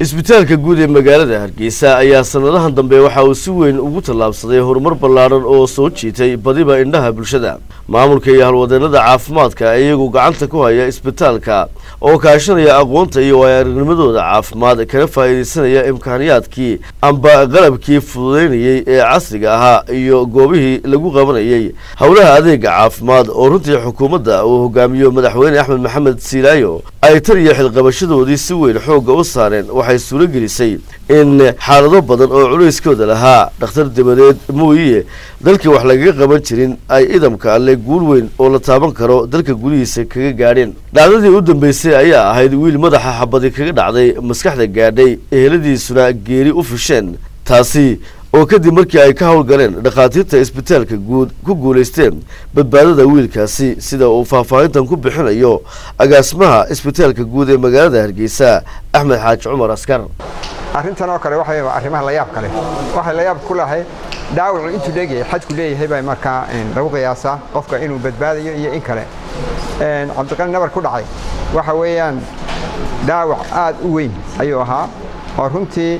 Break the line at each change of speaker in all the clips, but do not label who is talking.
isbitaalka guud ee magaalada hargeysa ayaa sanadahan dambe waxa uu si weyn ugu tallaabsaday horumar ballaadhan oo soo jiitay badiba indhaha bulshada maamulka iyo halwadeennada caafimaadka iyagu gacanta ku haya isbitaalka oo kaashanaya aqoonta iyo waayo-aragnimadooda caafimaad kana faa'iidaysanaya imkaaniyaadkii amba qalabkii fududaynayey ee casriga ahaa iyo goobihii lagu qabanayay howlaha adeega caafimaad oo runtii xukuumadda uu hogaamiyo madaxweyne axmed maxamed siilaayo ay tan iyo xilqabashadoodii si weyn xoogga u saareen waxay suuro gelisay in xaalado badan oo culayskooda lahaa dhakhtar dabadeed mooye dalkii wax lagaga qaban jirin ay idamka alle guul weyn oo la taaban karo dalka gudihiisa kaga gaadheen dhacdadii u dambeysay ayaa ahayd wiil madaxa xabadi kaga dhacday maskaxda gaadhay eheladiisuna geeri u fisheen taasi oo kadib markii ay ka howlgaleen dhakhaatiirta isbitaalka guud ku guulaysteen badbaadada wiilkaasi sida uu faahfaahintan ku bixinayo agaasimaha isbitaalka guud ee magaalada hargeysa axmed xaaji cumar askar
arrintan oo kale waxay arrimaha la yaab kale waxay la yaab ku lahay dhaawacu intuu leegyahay xadku leeyahay baa markaa lagu qiyaasaa qofka inuu badbaadayo iyo in kale cabdiqani nabar ku dhacay waxa weeyaan dhaawac aad u weyn ayuu ahaa oo runtii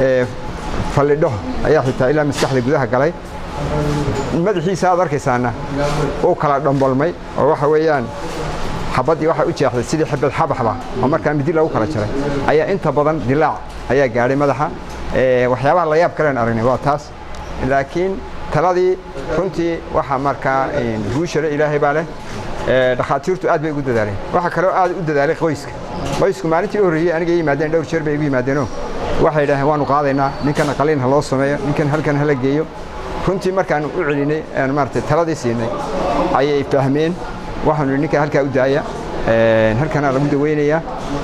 fallidho ayaa xitaa ilaa maskaxda gudaha galay madaxiisa aad arkaysaana uu kala dhambolmay oo waxa weeyaan xabaddii waxay u jeexday sidii xabad xabaxba oo markaa midi lagu kala jaray ayaa inta badan dilaac ayaa gaadhay madaxa waxyaabaha la yaab kalen aragnay waa taas laakiin taladii runtii waxa markaa guushale ilaahay baa leh dhakhaatiirtu aad bay ugu dadaaleen waxaa kaloo aad u dadaalay qoyska qoysku maalintii u horreeyey aniga yimaadeen dhowr jeer bay igu yimaadeenoo waxay yidhaaheen waanu qaadaynaa ninkan qaliin ha loo sameeyo ninkan halkan hala geeyo runtii markaan u celinay aan maaragtay taladii siinay ayay fahmeen waxaanu yidhi ninkan halkaa u daaya halkanaa lagu daweynayaa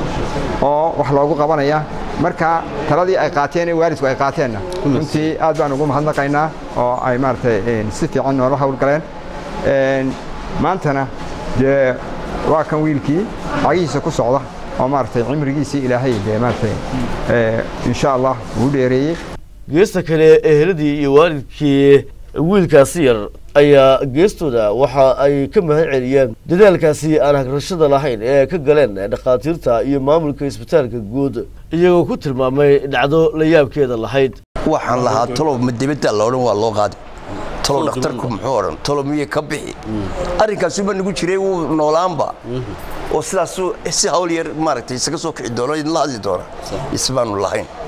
oo wax loogu qabanayaa marka taladii ay qaateen ee waalidku ay qaateenna runtii aad baan ugu mahadnaqaynaa oo ay maaragtay si fiican noola howlgaleen maantana dee waa kan wiilkii cagihiisa ku socda oo maaragtay cimrigiisii ilaahay dee maaragtay insha allah uu dheereeyey
geesta kale eheladii iyo waalidkii wiilkaasi yar ayaa geestooda waxa ay ka mahad celiyeen dadaalkaasi aan hagrashada lahayn ee ka galeen dhakhaatiirta iyo maamulka isbitaalka guud iyagoo ku tilmaamay dhacdo la yaabkeeda lahayd
waxaan lahaa talow ma dibadda la odhan waa loo qaaday talow dhakhtarku muxuu odhan talow miye ka bixi arrinkaasuba nagu jiray wuu noolaanba oo sidaasuu si hawl yar maaragtay isaga soo kici doono idinla hadli doona isbaanu lahayn